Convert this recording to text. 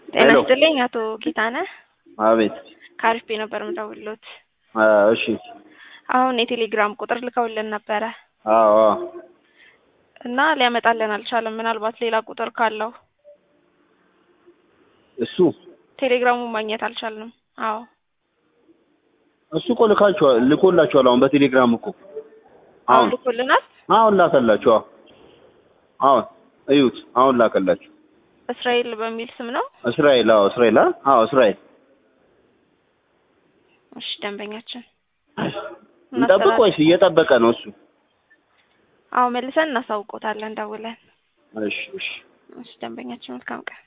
ጤና ሄሎ። ይስጥልኝ አቶ ጌታነህ አቤት። ከአሪፍ ቤት ነበር የምደውልዎት። አ፣ እሺ። አሁን የቴሌግራም ቁጥር ልከውልን ነበረ አዎ፣ አዎ። እና ሊያመጣልን አልቻለም። ምናልባት ሌላ ቁጥር ካለው እሱ ቴሌግራሙን ማግኘት አልቻልንም። አዎ እሱ እኮ ልካችኋል ልኮላችኋል። አሁን በቴሌግራም እኮ አሁን አሁን ልኮልናል። አሁን ላከላችሁ። አዎ፣ አሁን እዩት። አሁን ላከላችሁ። እስራኤል በሚል ስም ነው። እስራኤል። አዎ፣ እስራኤል። አ? አዎ፣ እስራኤል። እሺ ደንበኛችን እንጠብቅ ወይስ እየጠበቀ ነው እሱ? አዎ መልሰን እናሳውቆታለን ደውለን። እሺ፣ እሺ። እሺ ደንበኛችን መልካም ቀን